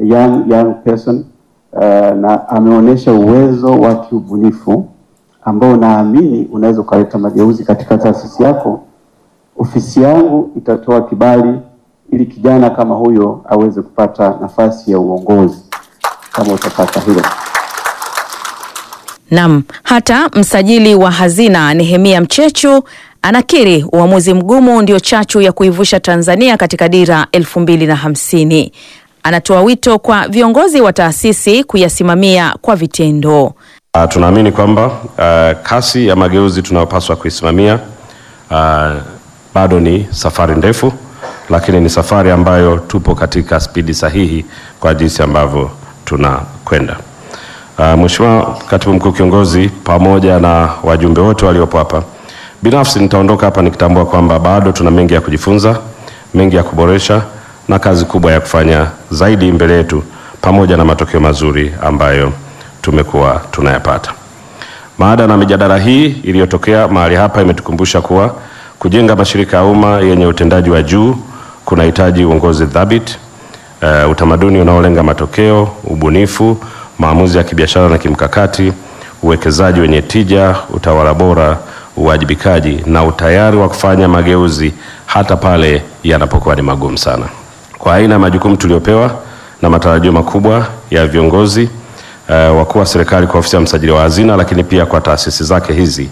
young, young person uh, na ameonyesha uwezo wa kiubunifu ambao naamini unaweza ukaleta mageuzi katika taasisi yako. Ofisi yangu itatoa kibali ili kijana kama huyo aweze kupata nafasi ya uongozi kama utapata hilo. Nam, hata msajili wa hazina Nehemia Mchechu anakiri uamuzi mgumu ndio chachu ya kuivusha Tanzania katika dira elfu mbili na hamsini. Anatoa wito kwa viongozi wa taasisi kuyasimamia kwa vitendo. Uh, tunaamini kwamba uh, kasi ya mageuzi tunayopaswa kuisimamia uh, bado ni safari ndefu, lakini ni safari ambayo tupo katika spidi sahihi kwa jinsi ambavyo tunakwenda. Uh, Mheshimiwa Katibu Mkuu Kiongozi, pamoja na wajumbe wote waliopo hapa, binafsi nitaondoka hapa nikitambua kwamba bado tuna mengi ya kujifunza, mengi ya kuboresha na kazi kubwa ya kufanya zaidi mbele yetu, pamoja na matokeo mazuri ambayo tumekuwa tunayapata. Maada na mijadala hii iliyotokea mahali hapa imetukumbusha kuwa kujenga mashirika ya umma yenye utendaji wa juu kunahitaji uongozi thabiti, uh, utamaduni unaolenga matokeo, ubunifu, maamuzi ya kibiashara na kimkakati, uwekezaji wenye tija, utawala bora, uwajibikaji na utayari wa kufanya mageuzi hata pale yanapokuwa ni magumu sana. Kwa aina ya majukumu tuliopewa na matarajio makubwa ya viongozi uh, wakuu wa serikali kwa ofisi ya msajili wa hazina, lakini pia kwa taasisi zake hizi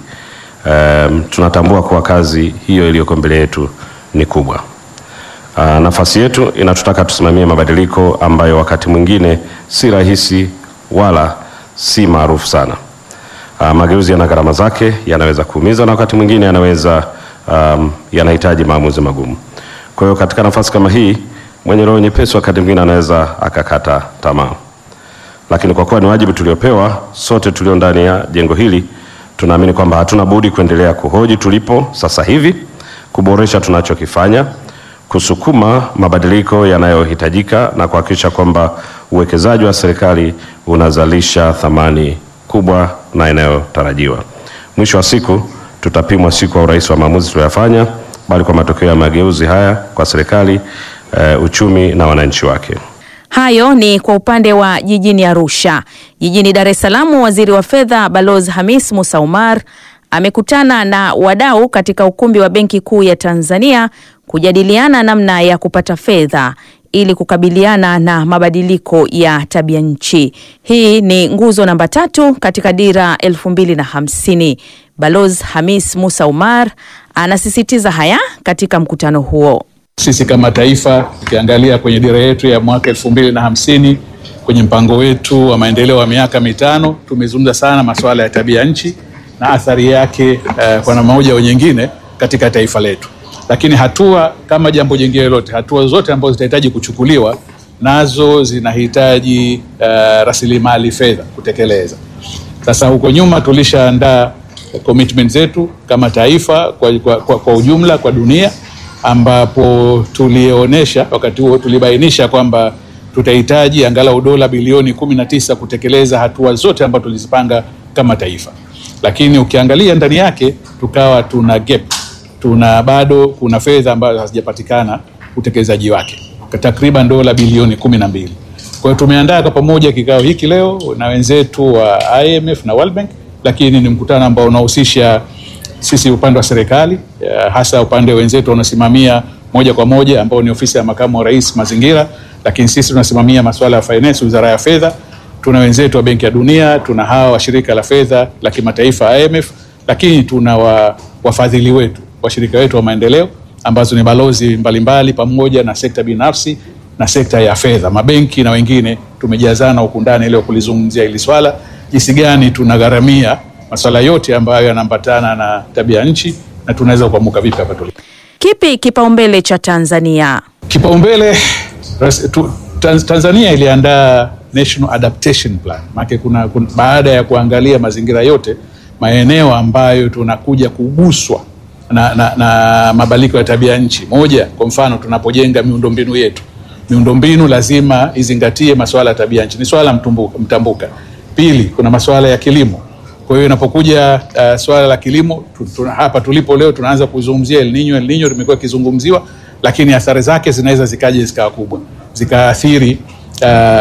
um, tunatambua kuwa kazi hiyo iliyoko mbele yetu ni kubwa. Uh, nafasi yetu inatutaka tusimamie mabadiliko ambayo wakati mwingine si rahisi wala si maarufu sana. Uh, mageuzi yana gharama zake, yanaweza kuumiza na wakati mwingine yanaweza um, yanahitaji maamuzi magumu. Kwa hiyo katika nafasi kama hii, mwenye roho nyepesi wakati mwingine anaweza akakata tamaa, lakini kwa kuwa ni wajibu tuliopewa sote tulio ndani ya jengo hili, tunaamini kwamba hatuna budi kuendelea kuhoji tulipo sasa hivi, kuboresha tunachokifanya kusukuma mabadiliko yanayohitajika na kuhakikisha kwamba uwekezaji wa serikali unazalisha thamani kubwa na inayotarajiwa. Mwisho wa siku tutapimwa si kwa urahisi wa maamuzi tuliyofanya, bali kwa matokeo ya mageuzi haya kwa serikali, uh, uchumi na wananchi wake. Hayo ni kwa upande wa jijini Arusha. Jijini Dar es Salaam, waziri wa fedha Balozi Hamis Musa Umar amekutana na wadau katika ukumbi wa Benki Kuu ya Tanzania kujadiliana namna ya kupata fedha ili kukabiliana na mabadiliko ya tabia nchi. Hii ni nguzo namba tatu katika dira elfu mbili na hamsini. Balozi Hamis Musa Umar anasisitiza haya katika mkutano huo. Sisi kama taifa tukiangalia kwenye dira yetu ya mwaka elfu mbili na hamsini kwenye mpango wetu wa maendeleo wa miaka mitano tumezungumza sana masuala ya tabia nchi na athari yake uh, kwa namna moja au nyingine katika taifa letu, lakini hatua kama jambo jingine lolote, hatua zote ambazo zitahitaji kuchukuliwa nazo zinahitaji uh, rasilimali fedha kutekeleza. Sasa huko nyuma tulishaandaa commitment zetu kama taifa kwa, kwa, kwa, kwa ujumla kwa dunia ambapo tulionyesha wakati huo tulibainisha kwamba tutahitaji angalau dola bilioni kumi na tisa kutekeleza hatua zote ambazo tulizipanga kama taifa, lakini ukiangalia ndani yake tukawa tuna gap, tuna bado kuna fedha ambazo hazijapatikana utekelezaji wake takriban dola bilioni kumi na mbili. Kwa hiyo tumeandaa kwa pamoja kikao hiki leo na wenzetu wa IMF na World Bank, lakini ni mkutano ambao unahusisha sisi upande wa serikali hasa upande wenzetu wanasimamia moja kwa moja ambao ni ofisi ya makamu wa rais mazingira, lakini sisi tunasimamia masuala ya finance, wizara ya fedha. Tuna wenzetu wa Benki ya Dunia, tuna hawa wa shirika la fedha la kimataifa IMF, lakini tuna wa, wafadhili wetu washirika wetu wa maendeleo ambazo ni balozi mbalimbali mbali, pamoja na sekta binafsi na sekta ya fedha, mabenki na wengine. Tumejazana huku ndani leo kulizungumzia hili swala, jinsi gani tunagharamia masuala yote ambayo yanaambatana na tabia nchi na tunaweza kuamuka vipi hapa tulipo. Kipi kipaumbele cha Tanzania? Kipaumbele tu, Tanzania iliandaa National Adaptation Plan. Maana kuna, kuna baada ya kuangalia mazingira yote maeneo ambayo tunakuja kuguswa na, na, na mabadiliko ya tabia nchi. Moja, kwa mfano tunapojenga miundombinu yetu, miundombinu lazima izingatie masuala ya tabia nchi, ni swala mtambuka, mtambuka. Pili, kuna masuala ya kilimo kwa hiyo inapokuja uh, swala la kilimo tu, tu, hapa tulipo leo tunaanza kuzungumzia El Nino. El Nino limekuwa ikizungumziwa, lakini athari zake zinaweza zikaja zikawa kubwa zikaathiri uh,